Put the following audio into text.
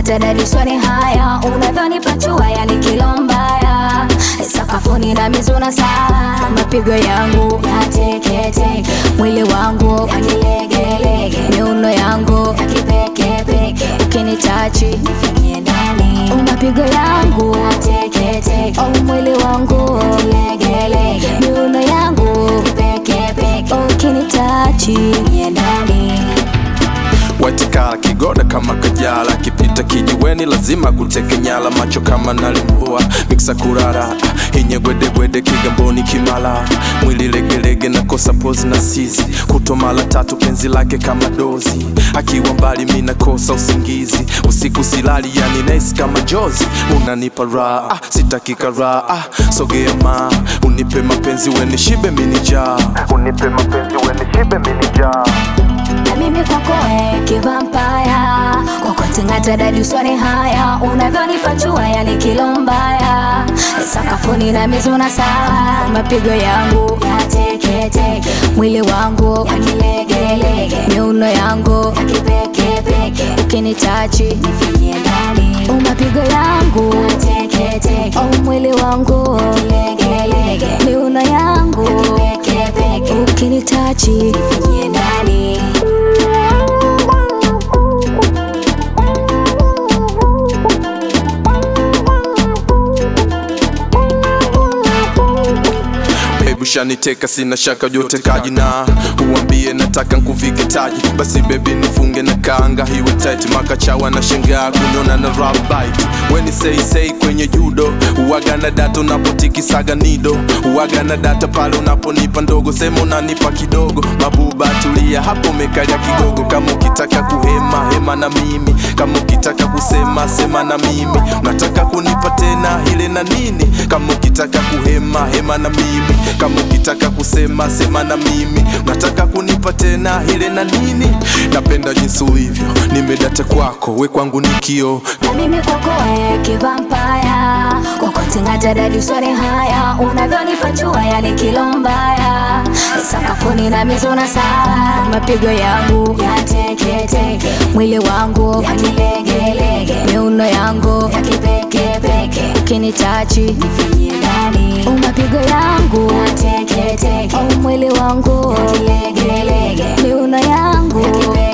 Ukitingata dadiswani haya unavyonipachua yani kilo mbaya sakafuni na mizuna saa mapigo yangu yateketeke mwili wangu yakilegelege miuno yangu yakipekepeke ukinitachi nifinye ndani mapigo yangu yateketeke oh, mwili wangu yakilegelege miuno yangu yakipekepeke ukinitachi nifinye ndani Watikala kigoda kama kajala kipita kijiweni lazima kuteke nyala macho kama nalimbua miksa kurara ah, hinye gwede gwede kigamboni kimala mwili legelege na kosa pozi na sizi kutomala tatu penzi lake kama dozi akiwa mbali mi nakosa usingizi usiku silali yani nesi kama jozi unanipa raha ah, sitaki karaha ah, sogea ma unipe mapenzi weni shibe minijaa unipe mapenzi weni shibe minijaa na mimi kwako eh, kivampaya kokotingata dadiswani haya unavyonipachua yani kilo mbaya sakafuni na mizuna saa mapigo yangu yateketeke mwili wangu yakilegelege miuno yangu yakipekepeke ukinitachi nifinye ndani mapigo yangu yateketeke oh, mwili wangu yakilegelege miuno yangu yakipekepeke ukinitachi nifinye ndani Baby shaniteka sina shaka jote kaji na uambie nataka nkuvike taji basi baby nifunge na kanga hiwe tight makachawa na shangaa kuniona na rap bite weni say say kwenye judo uwaga na data unapotikisaga nido uwaga na data pale unaponipa ndogo sema unanipa kidogo mabuba tulia hapo mekalia kidogo kama ukitaka kuhema hema na mimi kama ukitaka kusema sema na mimi unataka kunipa tena ile na nini kama ukitaka kuhema hema na mimi kama ukitaka kusema sema na mimi unataka kunipa tena ile na nini napenda jinsi ulivyo nimedata kwako we kwangu ni kio na mimi kwako eh, kivampaya kokotingata dadiswani haya unavyonipachua yani kilo mbaya sakafuni na mizuna saa mapigo yangu yateketeke mwili wangu yakilegelege miuno yangu yakipekepeke ukinitachi nifinye ndani mapigo yangu yateketeke oh, mwili wangu yakilegelege miuno yangu yakipekepeke